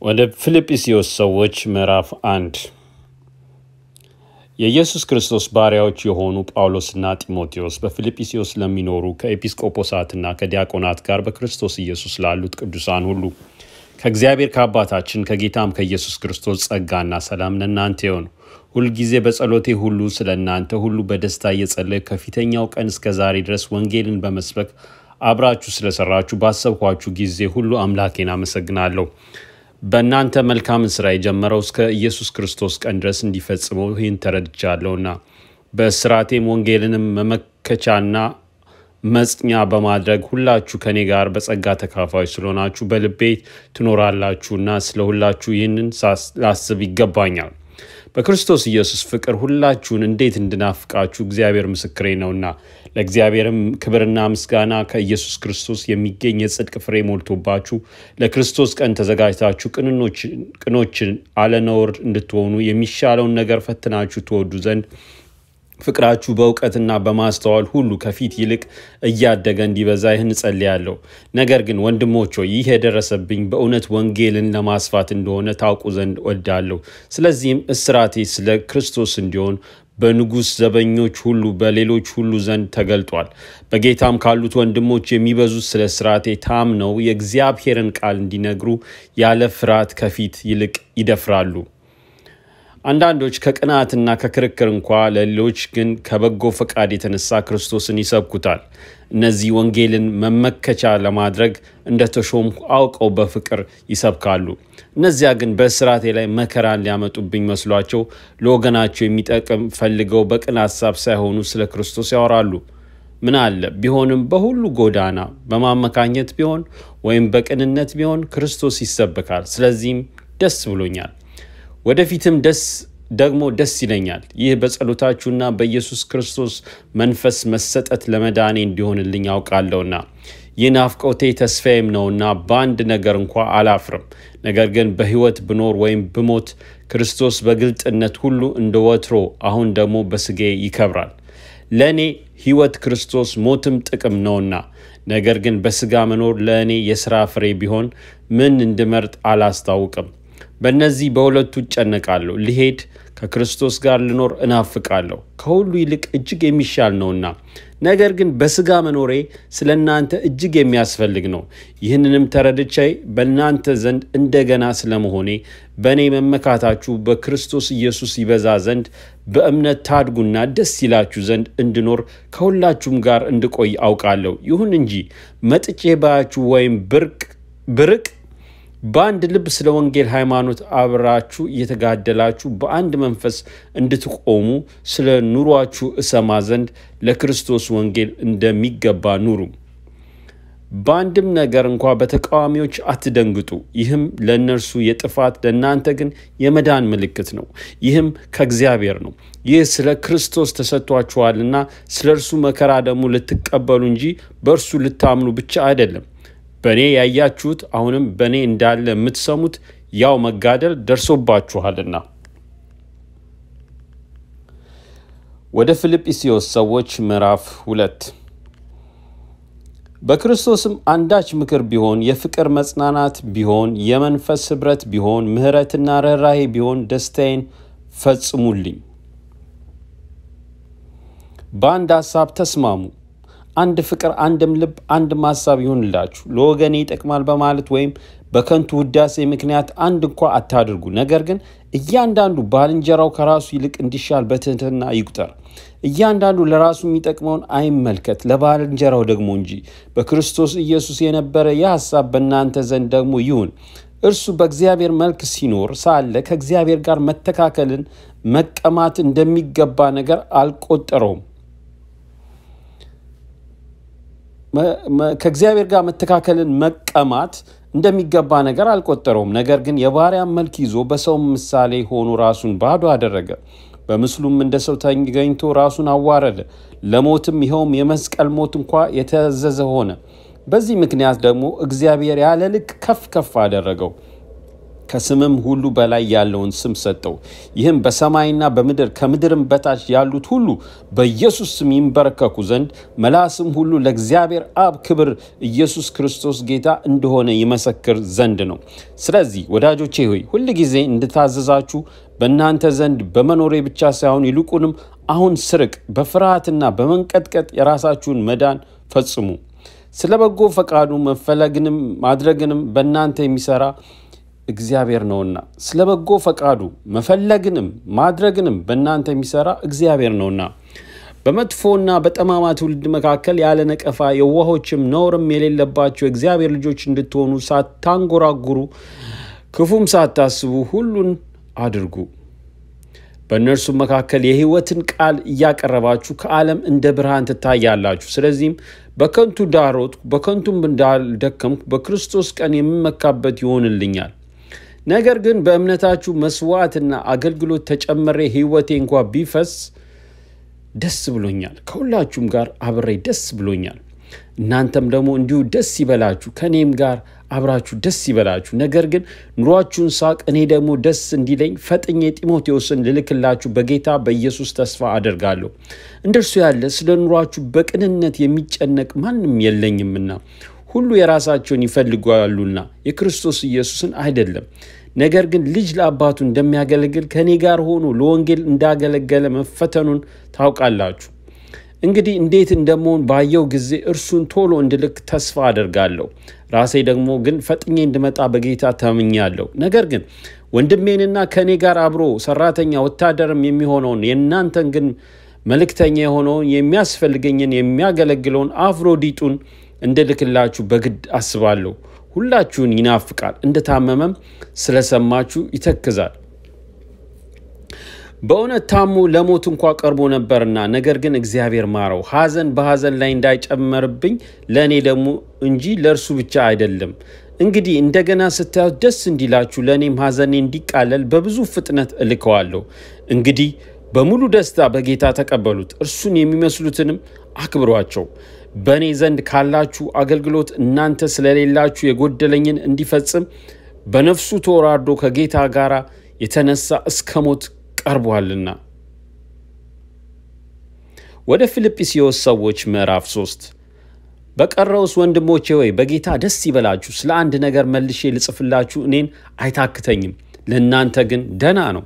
ወደ ፊልጵስዩስ ሰዎች ምዕራፍ አንድ የኢየሱስ ክርስቶስ ባሪያዎች የሆኑ ጳውሎስና ጢሞቴዎስ በፊልጵስዩስ ለሚኖሩ ከኤጲስቆጶሳትና ከዲያቆናት ጋር በክርስቶስ ኢየሱስ ላሉት ቅዱሳን ሁሉ ከእግዚአብሔር ከአባታችን ከጌታም ከኢየሱስ ክርስቶስ ጸጋና ሰላም ለእናንተ ይሁን። ሁልጊዜ በጸሎቴ ሁሉ ስለ እናንተ ሁሉ በደስታ እየጸለይኩ ከፊተኛው ቀን እስከ ዛሬ ድረስ ወንጌልን በመስበክ አብራችሁ ስለሰራችሁ ባሰብኳችሁ ጊዜ ሁሉ አምላኬን አመሰግናለሁ። በእናንተ መልካምን ስራ የጀመረው እስከ ኢየሱስ ክርስቶስ ቀን ድረስ እንዲፈጽመው ይህን ተረድቻለሁና በእስራቴም ወንጌልንም መመከቻና መጽኛ በማድረግ ሁላችሁ ከኔ ጋር በጸጋ ተካፋዮች ስለሆናችሁ በልቤ ትኖራላችሁና ስለ ሁላችሁ ይህንን ላስብ ይገባኛል። በክርስቶስ ኢየሱስ ፍቅር ሁላችሁን እንዴት እንድናፍቃችሁ እግዚአብሔር ምስክሬ ነውና ለእግዚአብሔርም ክብርና ምስጋና ከኢየሱስ ክርስቶስ የሚገኝ የጽድቅ ፍሬ ሞልቶባችሁ ለክርስቶስ ቀን ተዘጋጅታችሁ ቅኖችን አለነውር እንድትሆኑ የሚሻለውን ነገር ፈትናችሁ ትወዱ ዘንድ ፍቅራችሁ በእውቀትና በማስተዋል ሁሉ ከፊት ይልቅ እያደገ እንዲበዛ ይህን እጸልያለሁ። ነገር ግን ወንድሞች ሆይ ይህ የደረሰብኝ በእውነት ወንጌልን ለማስፋት እንደሆነ ታውቁ ዘንድ ወዳለሁ። ስለዚህም እስራቴ ስለ ክርስቶስ እንዲሆን በንጉሥ ዘበኞች ሁሉ በሌሎች ሁሉ ዘንድ ተገልጧል። በጌታም ካሉት ወንድሞች የሚበዙት ስለ እስራቴ ታምነው የእግዚአብሔርን ቃል እንዲነግሩ ያለ ፍርሃት ከፊት ይልቅ ይደፍራሉ። አንዳንዶች ከቅናትና ከክርክር እንኳ ለሌሎች ግን ከበጎ ፈቃድ የተነሳ ክርስቶስን ይሰብኩታል። እነዚህ ወንጌልን መመከቻ ለማድረግ እንደተሾምኩ አውቀው በፍቅር ይሰብካሉ። እነዚያ ግን በእስራቴ ላይ መከራን ሊያመጡብኝ መስሏቸው ለወገናቸው የሚጠቅም ፈልገው በቅን ሀሳብ ሳይሆኑ ስለ ክርስቶስ ያወራሉ። ምን አለ ቢሆንም በሁሉ ጎዳና በማመካኘት ቢሆን ወይም በቅንነት ቢሆን ክርስቶስ ይሰበካል። ስለዚህም ደስ ብሎኛል። ወደፊትም ደስ ደግሞ ደስ ይለኛል። ይህ በጸሎታችሁና በኢየሱስ ክርስቶስ መንፈስ መሰጠት ለመዳኔ እንዲሆንልኝ አውቃለሁና ይህ ናፍቆቴ ተስፋዬም ነውና በአንድ ነገር እንኳ አላፍርም። ነገር ግን በሕይወት ብኖር ወይም ብሞት ክርስቶስ በግልጥነት ሁሉ እንደ ወትሮ አሁን ደግሞ በስጌ ይከብራል። ለእኔ ሕይወት ክርስቶስ ሞትም ጥቅም ነውና ነገር ግን በስጋ መኖር ለእኔ የሥራ ፍሬ ቢሆን ምን እንድመርጥ አላስታውቅም። በእነዚህ በሁለቱ እጨነቃለሁ። ልሄድ ከክርስቶስ ጋር ልኖር እናፍቃለሁ፣ ከሁሉ ይልቅ እጅግ የሚሻል ነውና። ነገር ግን በስጋ መኖሬ ስለ እናንተ እጅግ የሚያስፈልግ ነው። ይህንንም ተረድቼ በእናንተ ዘንድ እንደገና ስለመሆኔ በእኔ መመካታችሁ በክርስቶስ ኢየሱስ ይበዛ ዘንድ በእምነት ታድጉና ደስ ይላችሁ ዘንድ እንድኖር ከሁላችሁም ጋር እንድቆይ አውቃለሁ። ይሁን እንጂ መጥቼ ባያችሁ ወይም ብርቅ በአንድ ልብ ስለ ወንጌል ሃይማኖት አብራችሁ እየተጋደላችሁ በአንድ መንፈስ እንድትቆሙ ስለ ኑሯችሁ እሰማ ዘንድ ለክርስቶስ ወንጌል እንደሚገባ ኑሩ። በአንድም ነገር እንኳ በተቃዋሚዎች አትደንግጡ። ይህም ለእነርሱ የጥፋት ለእናንተ ግን የመዳን ምልክት ነው። ይህም ከእግዚአብሔር ነው። ይህ ስለ ክርስቶስ ተሰጥቷችኋልና ስለ እርሱ መከራ ደግሞ ልትቀበሉ እንጂ በእርሱ ልታምኑ ብቻ አይደለም። በእኔ ያያችሁት አሁንም በእኔ እንዳለ የምትሰሙት ያው መጋደል ደርሶባችኋልና። ወደ ፊልጵስዩስ ሰዎች ምዕራፍ ሁለት በክርስቶስም አንዳች ምክር ቢሆን፣ የፍቅር መጽናናት ቢሆን፣ የመንፈስ ኅብረት ቢሆን፣ ምሕረትና ርኅራሄ ቢሆን ደስታዬን ፈጽሙልኝ። በአንድ ሐሳብ ተስማሙ አንድ ፍቅር፣ አንድም ልብ፣ አንድም ሀሳብ ይሁንላችሁ። ለወገኔ ይጠቅማል በማለት ወይም በከንቱ ውዳሴ ምክንያት አንድ እንኳ አታድርጉ። ነገር ግን እያንዳንዱ ባልንጀራው ከራሱ ይልቅ እንዲሻል በትህትና ይቁጠር። እያንዳንዱ ለራሱ የሚጠቅመውን አይመልከት፣ ለባልንጀራው ደግሞ እንጂ። በክርስቶስ ኢየሱስ የነበረ ይህ ሀሳብ በእናንተ ዘንድ ደግሞ ይሁን። እርሱ በእግዚአብሔር መልክ ሲኖር ሳለ ከእግዚአብሔር ጋር መተካከልን መቀማት እንደሚገባ ነገር አልቆጠረውም ከእግዚአብሔር ጋር መተካከልን መቀማት እንደሚገባ ነገር አልቆጠረውም። ነገር ግን የባሪያን መልክ ይዞ በሰው ምሳሌ ሆኖ ራሱን ባዶ አደረገ። በምስሉም እንደ ሰው ተገኝቶ ራሱን አዋረደ፣ ለሞትም ይኸውም የመስቀል ሞት እንኳ የተዘዘ ሆነ። በዚህ ምክንያት ደግሞ እግዚአብሔር ያለ ልክ ከፍ ከፍ አደረገው፣ ከስምም ሁሉ በላይ ያለውን ስም ሰጠው። ይህም በሰማይና በምድር ከምድርም በታች ያሉት ሁሉ በኢየሱስ ስም ይንበረከኩ ዘንድ መላስም ሁሉ ለእግዚአብሔር አብ ክብር ኢየሱስ ክርስቶስ ጌታ እንደሆነ ይመሰክር ዘንድ ነው። ስለዚህ ወዳጆቼ ሆይ ሁል ጊዜ እንድታዘዛችሁ በእናንተ ዘንድ በመኖሬ ብቻ ሳይሆን ይልቁንም አሁን ስርቅ በፍርሃትና በመንቀጥቀጥ የራሳችሁን መዳን ፈጽሙ። ስለ በጎ ፈቃዱ መፈለግንም ማድረግንም በእናንተ የሚሰራ እግዚአብሔር ነውና ስለ በጎ ፈቃዱ መፈለግንም ማድረግንም በእናንተ የሚሰራ እግዚአብሔር ነውና በመጥፎና በጠማማ ትውልድ መካከል ያለ ነቀፋ የዋሆችም ነውርም የሌለባቸው የእግዚአብሔር ልጆች እንድትሆኑ ሳታንጎራጉሩ ክፉም ሳታስቡ ሁሉን አድርጉ። በእነርሱም መካከል የሕይወትን ቃል እያቀረባችሁ ከዓለም እንደ ብርሃን ትታያላችሁ። ስለዚህም በከንቱ ዳሮጥኩ፣ በከንቱም እንዳልደከምኩ በክርስቶስ ቀን የምመካበት ይሆንልኛል። ነገር ግን በእምነታችሁ መስዋዕትና አገልግሎት ተጨመሬ ሕይወቴ እንኳ ቢፈስ ደስ ብሎኛል። ከሁላችሁም ጋር አብሬ ደስ ብሎኛል። እናንተም ደግሞ እንዲሁ ደስ ይበላችሁ፣ ከእኔም ጋር አብራችሁ ደስ ይበላችሁ። ነገር ግን ኑሯችሁን ሳቅ፣ እኔ ደግሞ ደስ እንዲለኝ ፈጥኜ ጢሞቴዎስን ልልክላችሁ በጌታ በኢየሱስ ተስፋ አደርጋለሁ። እንደርሱ ያለ ስለ ኑሯችሁ በቅንነት የሚጨነቅ ማንም የለኝምና ሁሉ የራሳቸውን ይፈልጓሉና የክርስቶስ ኢየሱስን አይደለም። ነገር ግን ልጅ ለአባቱ እንደሚያገለግል ከእኔ ጋር ሆኖ ለወንጌል እንዳገለገለ መፈተኑን ታውቃላችሁ። እንግዲህ እንዴት እንደመሆን ባየው ጊዜ እርሱን ቶሎ እንድልክ ተስፋ አደርጋለሁ። ራሴ ደግሞ ግን ፈጥኜ እንድመጣ በጌታ ተምኛለሁ። ነገር ግን ወንድሜንና ከእኔ ጋር አብሮ ሰራተኛ ወታደርም የሚሆነውን የእናንተን ግን መልእክተኛ የሆነውን የሚያስፈልገኝን የሚያገለግለውን አፍሮዲጡን እንድልክላችሁ በግድ አስባለሁ። ሁላችሁን ይናፍቃል፣ እንደታመመም ስለሰማችሁ ይተክዛል። በእውነት ታሞ ለሞት እንኳ ቀርቦ ነበርና፣ ነገር ግን እግዚአብሔር ማረው። ሐዘን በሐዘን ላይ እንዳይጨመርብኝ ለእኔ ደግሞ እንጂ ለእርሱ ብቻ አይደለም። እንግዲህ እንደገና ስታዩት ደስ እንዲላችሁ ለእኔም ሐዘኔ እንዲቃለል በብዙ ፍጥነት እልከዋለሁ። እንግዲህ በሙሉ ደስታ በጌታ ተቀበሉት፣ እርሱን የሚመስሉትንም አክብሯቸው። በእኔ ዘንድ ካላችሁ አገልግሎት እናንተ ስለሌላችሁ የጎደለኝን እንዲፈጽም በነፍሱ ተወራርዶ ከጌታ ጋር የተነሳ እስከ ሞት ቀርቧልና። ወደ ፊልጵስዩስ ሰዎች ምዕራፍ 3 በቀረውስ ወንድሞቼ ሆይ በጌታ ደስ ይበላችሁ። ስለ አንድ ነገር መልሼ ልጽፍላችሁ እኔን አይታክተኝም፣ ለእናንተ ግን ደና ነው።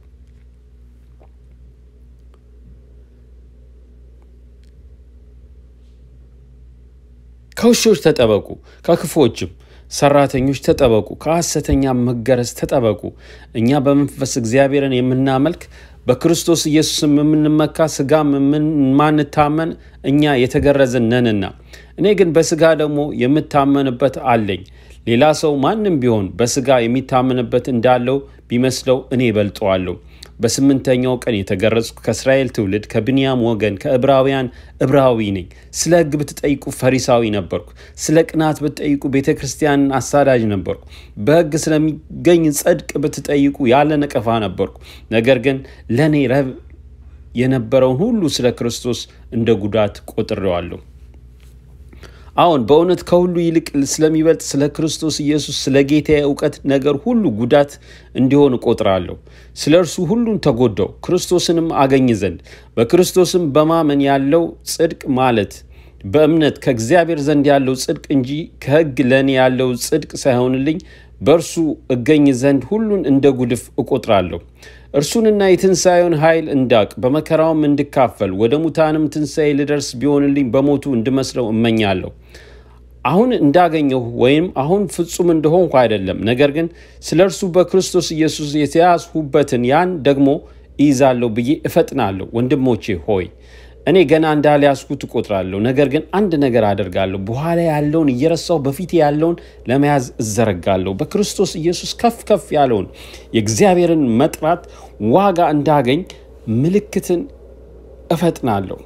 ከውሾች ተጠበቁ፣ ከክፎችም ሰራተኞች ተጠበቁ፣ ከሐሰተኛ መገረዝ ተጠበቁ። እኛ በመንፈስ እግዚአብሔርን የምናመልክ በክርስቶስ ኢየሱስም የምንመካ ሥጋም የማንታመን እኛ የተገረዝን ነንና፣ እኔ ግን በሥጋ ደግሞ የምታመንበት አለኝ። ሌላ ሰው ማንም ቢሆን በሥጋ የሚታመንበት እንዳለው ቢመስለው እኔ እበልጠዋለሁ። በስምንተኛው ቀን የተገረዝኩ ከእስራኤል ትውልድ ከብንያም ወገን ከዕብራውያን ዕብራዊ ነኝ። ስለ ሕግ ብትጠይቁ ፈሪሳዊ ነበርኩ። ስለ ቅናት ብትጠይቁ ቤተ ክርስቲያንን አሳዳጅ ነበርኩ። በሕግ ስለሚገኝ ጽድቅ ብትጠይቁ ያለ ነቀፋ ነበርኩ። ነገር ግን ለእኔ ረብ የነበረውን ሁሉ ስለ ክርስቶስ እንደ ጉዳት ቆጥሬዋለሁ። አሁን በእውነት ከሁሉ ይልቅ ስለሚበልጥ ስለ ክርስቶስ ኢየሱስ ስለ ጌታ እውቀት ነገር ሁሉ ጉዳት እንዲሆን እቆጥራለሁ። ስለ እርሱ ሁሉን ተጎዳው፣ ክርስቶስንም አገኝ ዘንድ በክርስቶስም በማመን ያለው ጽድቅ ማለት በእምነት ከእግዚአብሔር ዘንድ ያለው ጽድቅ እንጂ ከሕግ ለእኔ ያለው ጽድቅ ሳይሆንልኝ በእርሱ እገኝ ዘንድ ሁሉን እንደ ጉድፍ እቆጥራለሁ። እርሱንና የትንሣኤውን ኃይል እንዳቅ በመከራውም እንድካፈል ወደ ሙታንም ትንሣኤ ልደርስ ቢሆንልኝ በሞቱ እንድመስለው እመኛለሁ። አሁን እንዳገኘሁ ወይም አሁን ፍጹም እንደሆንኩ አይደለም፣ ነገር ግን ስለ እርሱ በክርስቶስ ኢየሱስ የተያዝሁበትን ያን ደግሞ እይዛለሁ ብዬ እፈጥናለሁ። ወንድሞቼ ሆይ እኔ ገና እንዳልያዝኩት እቆጥራለሁ። ነገር ግን አንድ ነገር አደርጋለሁ፣ በኋላ ያለውን እየረሳሁ በፊቴ ያለውን ለመያዝ እዘረጋለሁ። በክርስቶስ ኢየሱስ ከፍ ከፍ ያለውን የእግዚአብሔርን መጥራት ዋጋ እንዳገኝ ምልክትን እፈጥናለሁ።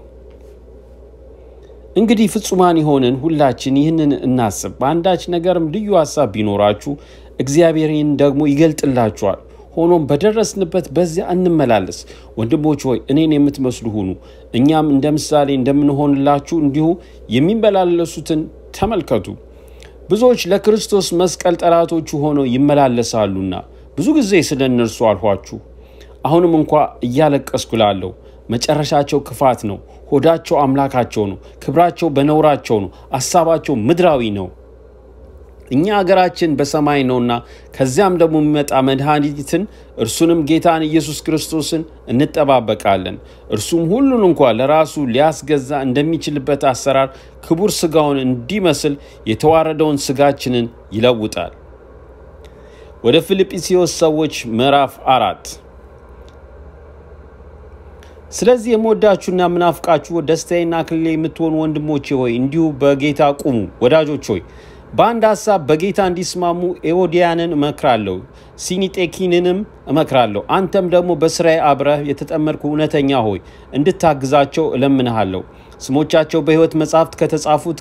እንግዲህ ፍጹማን የሆንን ሁላችን ይህንን እናስብ። በአንዳች ነገርም ልዩ ሀሳብ ቢኖራችሁ እግዚአብሔር ይህን ደግሞ ይገልጥላችኋል። ሆኖም በደረስንበት በዚያ እንመላለስ። ወንድሞች ሆይ እኔን የምትመስሉ ሁኑ፣ እኛም እንደ ምሳሌ እንደምንሆንላችሁ እንዲሁ የሚመላለሱትን ተመልከቱ። ብዙዎች ለክርስቶስ መስቀል ጠላቶቹ ሆነው ይመላለሳሉና ብዙ ጊዜ ስለ እነርሱ አልኋችሁ። አሁንም እንኳ እያለቀስኩ ላለሁ መጨረሻቸው ክፋት ነው። ሆዳቸው አምላካቸው ነው። ክብራቸው በነውራቸው ነው። አሳባቸው ምድራዊ ነው። እኛ አገራችን በሰማይ ነውና ከዚያም ደግሞ የሚመጣ መድኃኒትን እርሱንም ጌታን ኢየሱስ ክርስቶስን እንጠባበቃለን። እርሱም ሁሉን እንኳ ለራሱ ሊያስገዛ እንደሚችልበት አሰራር ክቡር ሥጋውን እንዲመስል የተዋረደውን ሥጋችንን ይለውጣል። ወደ ፊልጵስዩስ ሰዎች ምዕራፍ አራት ስለዚህ የምወዳችሁና የምናፍቃችሁ ደስታዬና አክሊሌ የምትሆኑ ወንድሞቼ ሆይ እንዲሁ በጌታ ቁሙ። ወዳጆች ሆይ በአንድ ሀሳብ በጌታ እንዲስማሙ ኤዎድያንን እመክራለሁ፣ ሲኒጤኪንንም እመክራለሁ። አንተም ደግሞ በስራዬ አብረህ የተጠመድኩ እውነተኛ ሆይ እንድታግዛቸው እለምንሃለሁ። ስሞቻቸው በሕይወት መጻሕፍት ከተጻፉት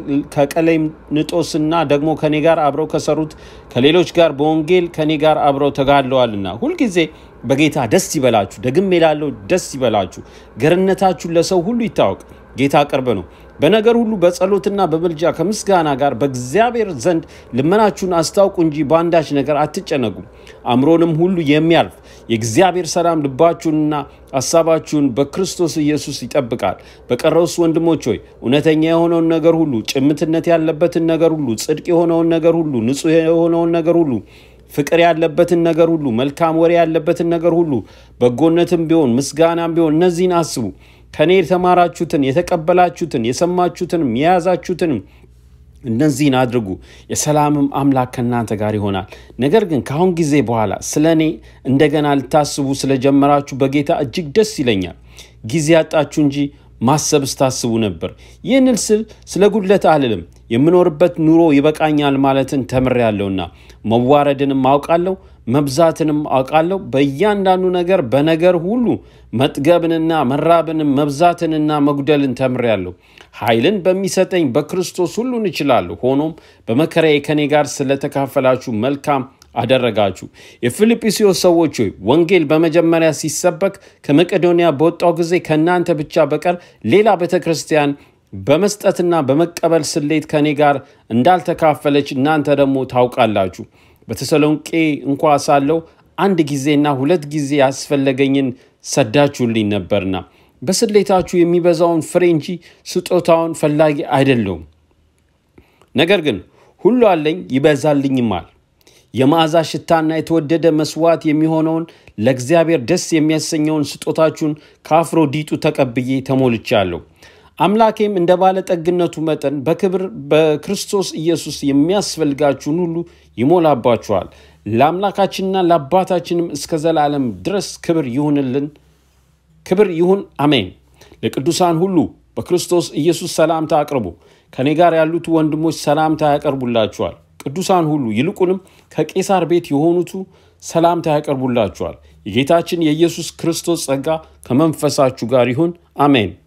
ከቀሌምንጦስና ደግሞ ከኔ ጋር አብረው ከሰሩት ከሌሎች ጋር በወንጌል ከኔ ጋር አብረው ተጋድለዋልና ሁልጊዜ በጌታ ደስ ይበላችሁ። ደግሜ እላለሁ ደስ ይበላችሁ። ገርነታችሁን ለሰው ሁሉ ይታወቅ፣ ጌታ ቅርብ ነው። በነገር ሁሉ በጸሎትና በምልጃ ከምስጋና ጋር በእግዚአብሔር ዘንድ ልመናችሁን አስታውቁ እንጂ በአንዳች ነገር አትጨነቁም። አእምሮንም ሁሉ የሚያልፍ የእግዚአብሔር ሰላም ልባችሁንና ሀሳባችሁን በክርስቶስ ኢየሱስ ይጠብቃል። በቀረውስ ወንድሞች ሆይ እውነተኛ የሆነውን ነገር ሁሉ፣ ጭምትነት ያለበትን ነገር ሁሉ፣ ጽድቅ የሆነውን ነገር ሁሉ፣ ንጹሕ የሆነውን ነገር ሁሉ ፍቅር ያለበትን ነገር ሁሉ፣ መልካም ወሬ ያለበትን ነገር ሁሉ፣ በጎነትም ቢሆን ምስጋናም ቢሆን እነዚህን አስቡ። ከእኔ የተማራችሁትን የተቀበላችሁትን የሰማችሁትንም የያዛችሁትንም እነዚህን አድርጉ፣ የሰላምም አምላክ ከእናንተ ጋር ይሆናል። ነገር ግን ከአሁን ጊዜ በኋላ ስለ እኔ እንደገና ልታስቡ ስለጀመራችሁ በጌታ እጅግ ደስ ይለኛል። ጊዜ ያጣችሁ እንጂ ማሰብ ስታስቡ ነበር። ይህንን ስል ስለ ጉድለት አልልም፣ የምኖርበት ኑሮ ይበቃኛል ማለትን ተምሬያለሁና መዋረድንም አውቃለሁ መብዛትንም አውቃለሁ። በእያንዳንዱ ነገር በነገር ሁሉ መጥገብንና መራብንም መብዛትንና መጉደልን ተምሬያለሁ። ኃይልን በሚሰጠኝ በክርስቶስ ሁሉን እችላለሁ። ሆኖም በመከራዬ ከኔ ጋር ስለተካፈላችሁ መልካም አደረጋችሁ። የፊልጵስዩስ ሰዎች ሆይ ወንጌል በመጀመሪያ ሲሰበክ ከመቄዶንያ በወጣው ጊዜ ከእናንተ ብቻ በቀር ሌላ ቤተ ክርስቲያን በመስጠትና በመቀበል ስሌት ከእኔ ጋር እንዳልተካፈለች እናንተ ደግሞ ታውቃላችሁ። በተሰሎንቄ እንኳ ሳለሁ አንድ ጊዜና ሁለት ጊዜ ያስፈለገኝን ሰዳችሁልኝ ነበርና በስሌታችሁ የሚበዛውን ፍሬ እንጂ ስጦታውን ፈላጊ አይደለሁም። ነገር ግን ሁሉ አለኝ ይበዛልኝማል። የመዓዛ ሽታና የተወደደ መስዋዕት የሚሆነውን ለእግዚአብሔር ደስ የሚያሰኘውን ስጦታችሁን ከአፍሮዲጡ ተቀብዬ ተሞልቻለሁ። አምላኬም እንደ ባለጠግነቱ መጠን በክብር በክርስቶስ ኢየሱስ የሚያስፈልጋችሁን ሁሉ ይሞላባችኋል። ለአምላካችንና ለአባታችንም እስከ ዘላለም ድረስ ክብር ይሁንልን፣ ክብር ይሁን፣ አሜን። ለቅዱሳን ሁሉ በክርስቶስ ኢየሱስ ሰላምታ አቅርቡ። ከእኔ ጋር ያሉት ወንድሞች ሰላምታ ያቀርቡላችኋል። ቅዱሳን ሁሉ ይልቁንም ከቄሳር ቤት የሆኑቱ ሰላምታ ያቀርቡላችኋል። የጌታችን የኢየሱስ ክርስቶስ ጸጋ ከመንፈሳችሁ ጋር ይሁን፣ አሜን።